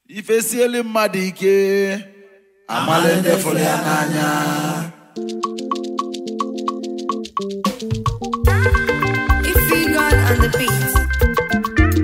ifesieli mmadụ ike amala ndị fụrụ ya n'anya Ify God on the beat.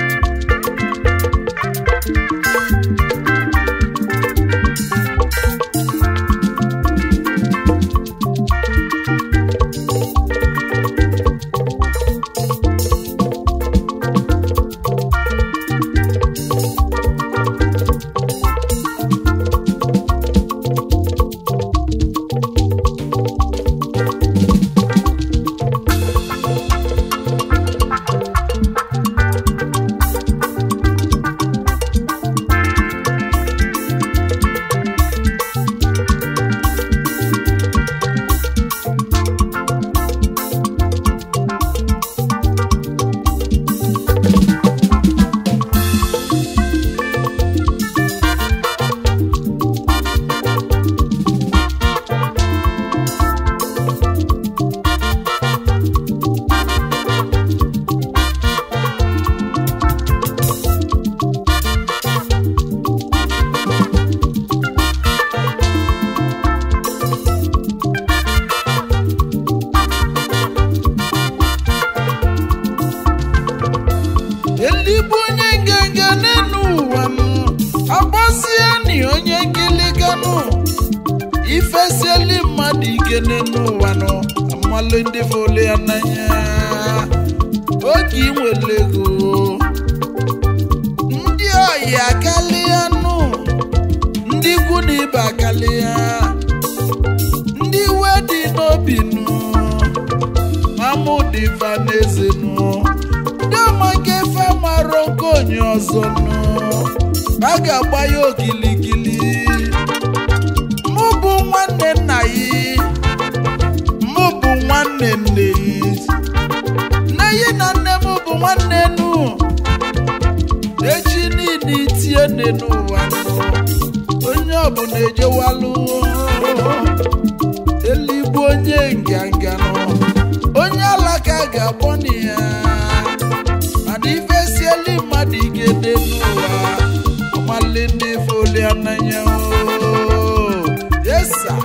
eligbo onye nganga n'elu ụwa m agbasie ni onye ngiliganụ ifesieli mmadụ ike n'elu ụwa nọ amalụ ndị fole ya n'anya oge inwere ego ndị oyi akarịa nụ ndị ikwu na ibe akarịa ndị iwe dị n'obi nụ mamụdị vaneze nụ ndị ọmaka efe mara oke onye ọzọ nụ a ga-agba ya okilikili mụ bụ nwanne nna ya mụ bụ nwanne nne ya nne ya na nne m bụ nwanne nụ echi niile itie nne n'ụwa nụ onye ọbụla ejewalụ eligbo onye nganga nọ onye alaka ga-akpọ na ya mana ifesieli mmadụ ike dị n'ụwa ọmali ndị foli ananya yesa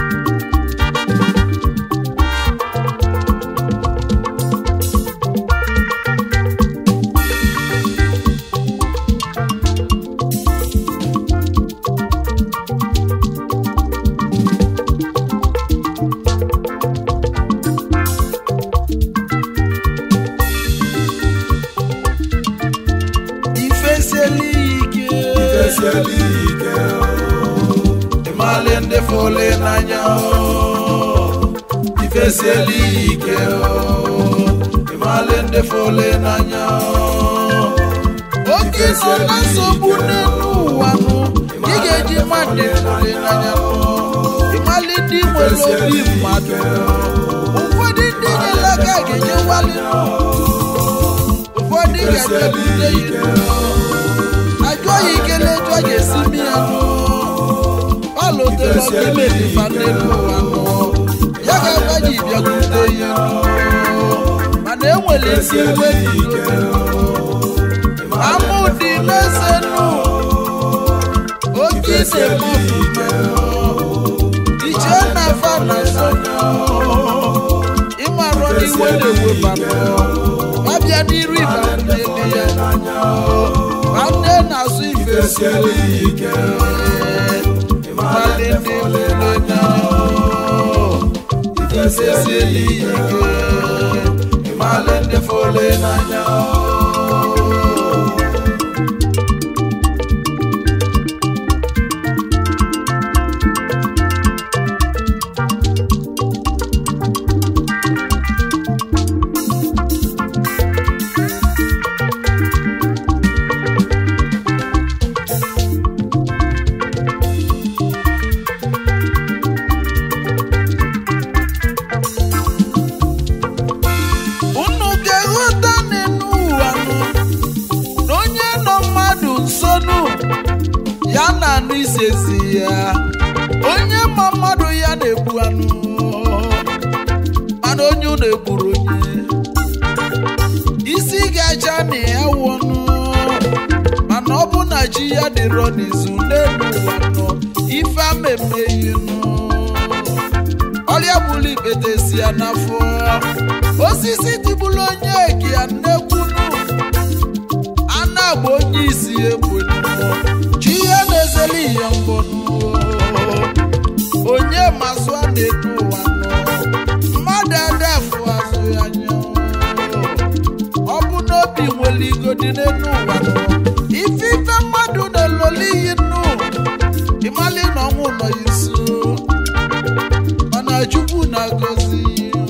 ifesieli ike Ifesieli ike ịmali ndị foli n'anya ifesieli ike ịmali ndị foli n'anya oge nọ na nsogbu n'elu ụwa nụ ị ga-eji mmadụ foli n'anya ịmali ndị nwere obi mmadụ ụfọdụ ndị nyere aka ga-eje nwali ụfọdụ ga-ebute ya ajụọ ya ikele jụọ ga-esi mi ya nụ palotelo n'ime dịfa n'elu ụwa nụ ya ga-agwa ji bịakwute ya nụ mana enwere ezi iwe dị n'obi amụ dị n'eze nụ oke na-eme ofufe iche na fa na sonye ịmarụ n'iwe na-eweba abịa n'iru ịbawụnyeli ya nwanne na-asụ ife Ifesieli ike mmadụ ndị n'anya ifesieli ike ịmalị ndị fole n'anya unu ga-eghọta n'elu ụwa nụ na onye nọ mmadụ nso nụ ya na anụ isezi ya onye ma mmadụ ya na-egbu anụ mana onye unu egburu onye isi ga-acha na ya wụnụ mana ọ bụ na chi ya dị dịrọ n'izu n'elu ụwa nọ ife amemeghi nụ ọrịa bụlụ ikpete si ya n'afọ osisi dịbụlụ onye eke ya nnekwunu a na-agba onye isi egbonu chi ihe na-ezeli ihe mbọnụ onye mazụ a na-edu ụwa nọ mmadụ adafụ azụ ya anya ọ bụ n'obi nwere igodi n'elu ụwa nọ ife ife mmadụ na-eloli iyi nnu ịmali na ọnwụ nọ ya nso mana chukwu na-agọzi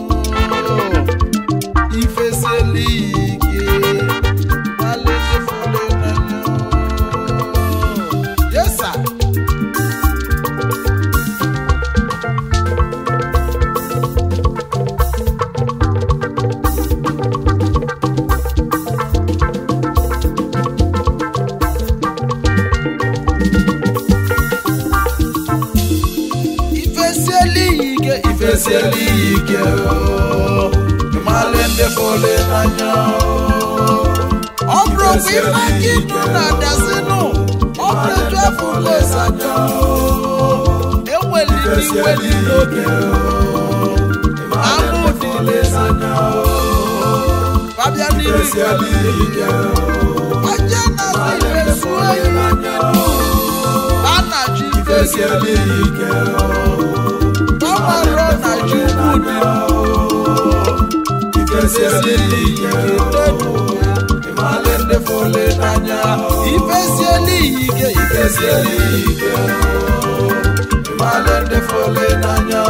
ifesieli ike malefole n'anya yesa ifesieli ike ifesieli ike o. ịmali ndị fole n'anya o. ọ bụrụ kwa ife gị nụ na-adazinụ ọ bụrụ etu afọ ụlọ ịsanya enweli n'iwe dị n'obi amụ dị n'ịsanya babịa n'ihu onye na-asị ife suo ihe a na-achọ ife gị gbanwere na ji ukwu dị ifesieli ike n'elu ịmali ndị fole n'anya ifesieli ike ifesieli ike ịmali ndị fole n'anya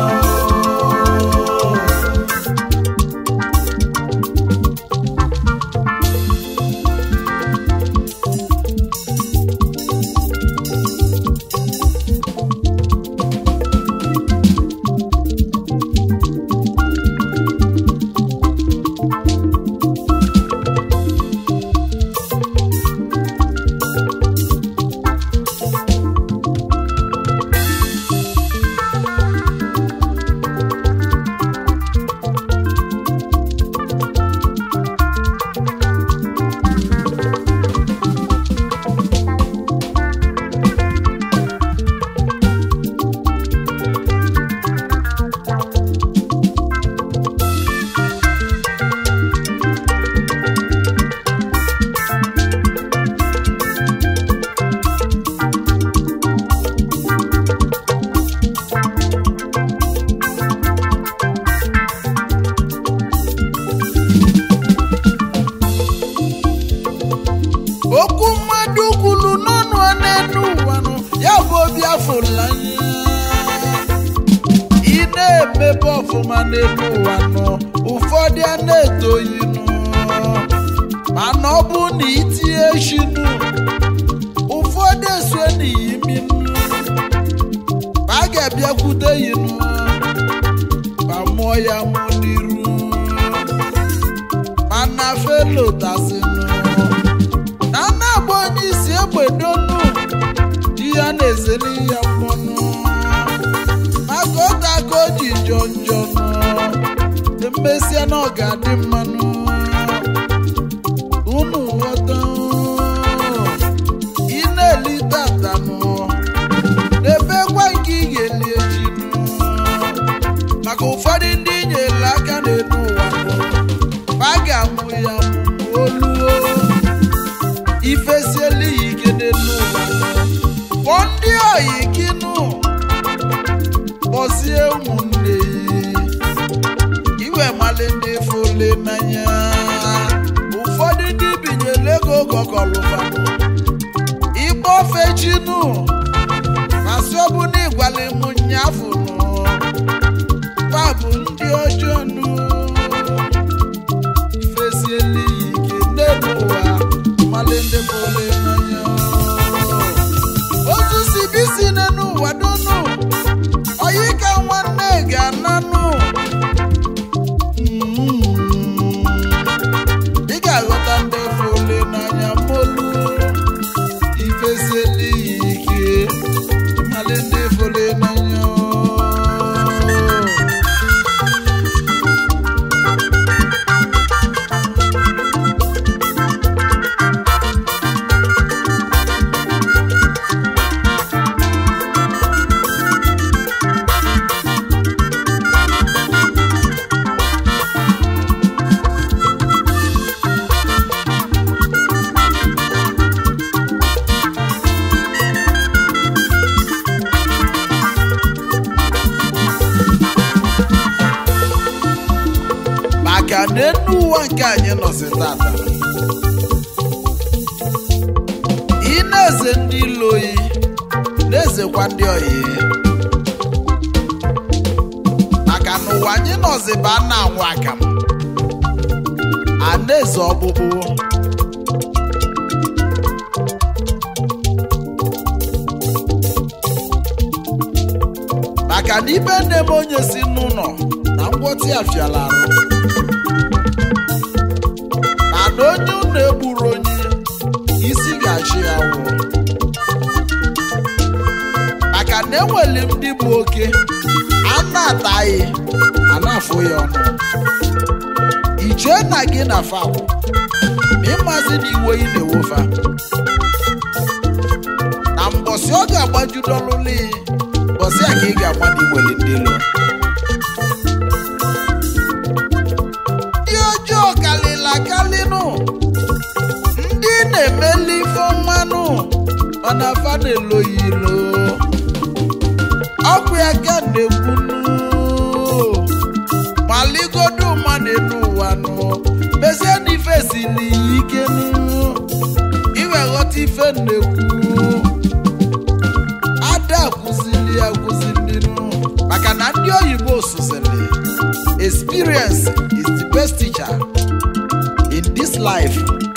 okwu mmadụ kwuru n'ọnụ n'elu ụwa nụ ya bụ obi afụlanya ị na-emebe ọfụma n'elu ụwa nụ ụfọdụ a na-etoghị nụ mana ọ bụ na itinye shinu ụfọdụ esue n'iyi minụ a ga-abịakwute yi nụ ma mụọ ya mụ n'iru mana felotasinụ na na-agba onye isi egbedonu di ya na-ezeli ya mmanụ maka ụta ka o ji jọ njọ nọ emesịa na ọ ga-adị mmanụ unu ghọta ị na-eli tatanụ n'ebe gwa nke ị ga-eli echi maka ụfọdụ ndị nyere aka n'elu ụwa nọ a ga-anwụ ya oluo ifesieli ya ike n'elu ụwa kpọọ ndị oyi gị nụ kpọzie ụmụnne ya iwe mali ndị fole n'anya ụfọdụ ndị binyere ego gọkọlụba ịgba ofe chinu masị ọbụna ịgwala m nyafụ nụ pa bụ ndị ọjọọ nụ ifesieli ya ike n'elu ụwa mali ndị fole n'anya otu si bisi n'elu ụwa donu oyi ka nwanne ga-ananụ ị ga-aghọta ndị fole n'anya molu ifesieli ya ike mali ndị fole n'anya maka na enu ụwa nke anyị nọzi tata ị na-eze ndị ilo oyi na-ezekwa ndị oyi maka na ụwa anyị nọzi bụ a na-anwụ akamụ a na-eze ọkpụkpụ maka na ibe na-eme onye si n'ụlọ na ngwọtị afiala arụ mana onye ụlọ egburu onye isi ga-achị ya wụ maka na enwere ndị bụ oke a na-ataghị a na-afụ ya ọnụ ichee na gị na fawụ ma ịmazi na iwe ị na-ewofa na mbọsị ọ ga-agbajudolụli mbọsị a ka ị ga-agba na iwere ndị lo ndị ọjọọ kalịla kalịnụ ndị na-emeli ife mmanụ mana fa na-eloyi ilo ọkụ ya ka na-ekwunu maligodu mmadụ elu ụwa nụ mezie na ife siri ya ike nụ iwe ghọta ife na-ekwu ada akụzili ya akụzili nụ maka na ndị oyibo sụzili experience is the best teacher in this life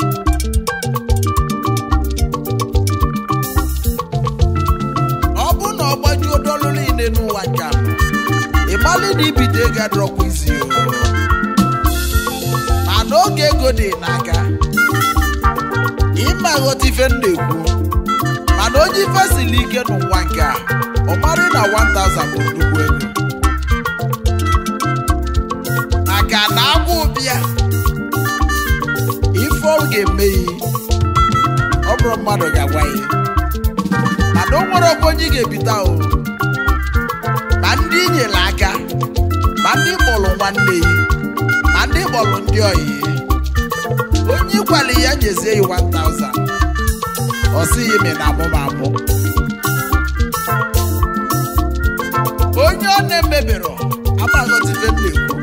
ọ bụ na ọ gbajuo dọlụ niile n'ụwa nke a ịmalị na ibido ego adọrọkwa isi o mana oge ego dị n'aka ịma ghọta ife m na-ekwu mana onye ife siri ike n'ụwa nke a ọ marị na 1000 bụ nnukwu ego maka na agwụ bịa ife ọ ga-eme ya ọ bụrụ mmadụ ga-agwa ya mana o nwere ọkwa onye ị ga-ebita o ma ndị i nyere aka ma ndị kpọrọ nwanne ya ma ndị kpọrọ ndị oyi onye ịkwali ya nyezie ya 1000 ọ sịghị ime na amụ ma amụ onye ọ na-emebero amaghọtife m na-ekwu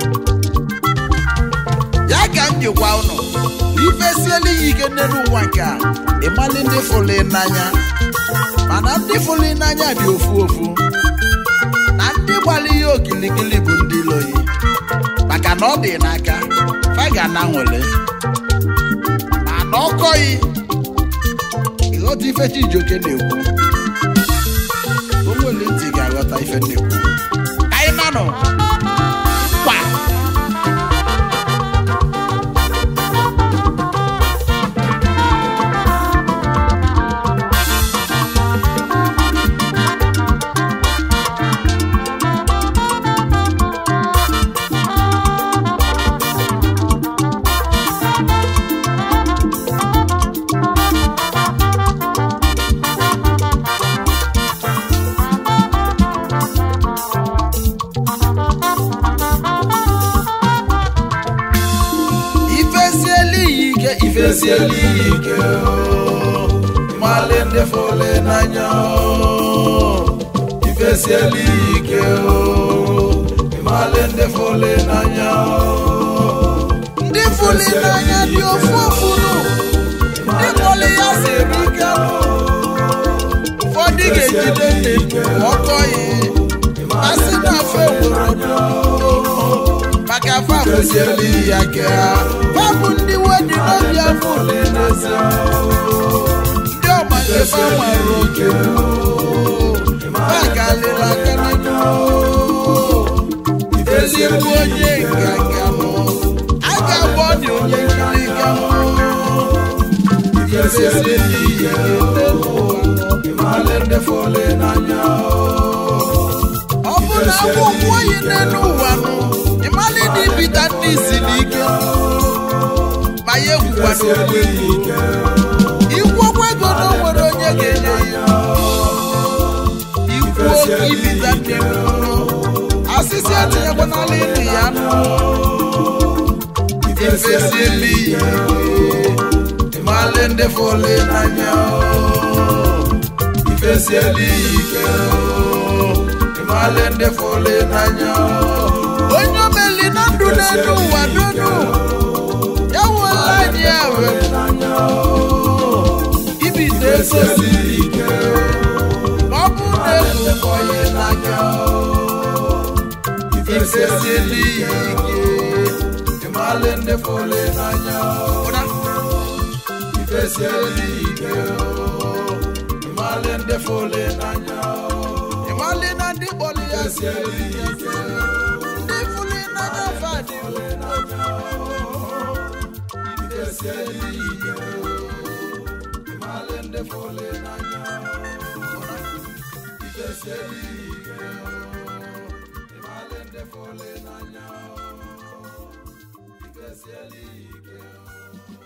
ya ka m jikwa ụnụ na ife siela ya ike n'elu ụwa nke a ịmali ndị fụlụ n'anya mana ndị fụlụ n'anya dị ofu ofu na ndị gbara ihe okilikili bụ ndị loyi maka na ọ dị n'aka fa ga na nwere mana ọkọghị ịghọta ife Chijioke na-ekwu o nwere ntị ga-aghọta ife na-ekwu ka anyị nanụ kwa ifesiela iyi ike ifesiela iyi ike o. mali ndị fụlụ n'anya o. ifesiela iyi ike o. mali ndị fụlụ n'anya o. ndị fụlụ n'anya dị ofu ofu nụ ndị kpọlụ ya siri ike nụ. ụfọdụ ga-ejide nne ọkọghị asị na afọ enwere ọdụ maka afọ afụsiela ya ke ha fabụ ndị wedi n'obi afọ n'ezi ndị ọma nke fa nwere oke fagalịla aka n'anya ezigbo onye nganga mụ a ga-agba ọ dị onye nkiri ga ifesiela ihe ndị fọlị n'anya ọ bụ na akwụkwọ oyi n'elu ụwa nụ ịmalị na ibita ndị isi n'ike ma ya egwukwa n'okwu ego ikwokwa ego na o nwere onye ga-enye ya ikwu oke ibita ndị mkpụrụ asịsị etinyekwa n'ala ịnụ ya nụ ifesiela ihe ịmalị ndị fọlị n'anya ifesiela ike ịmalị ndị fọlị n'anya onye omeli na ndụ n'elu ụwa donu ya wụla anyị ewe ibite ego siri ike ma ọ bụ na ego kọghị n'anya ifesieli ya ike ịmalị ndị fọlị n'anya ifesieli ike ịmalị ndị fọlị n'anya ịmalị na ndị kpọlị ya sieli ike ndị fọlị n'anya fadị ifesieli ike ịmalị ndị fọlị n'anya ifesieli ike ịmalị ndị fọlị n'anya ifesieli ike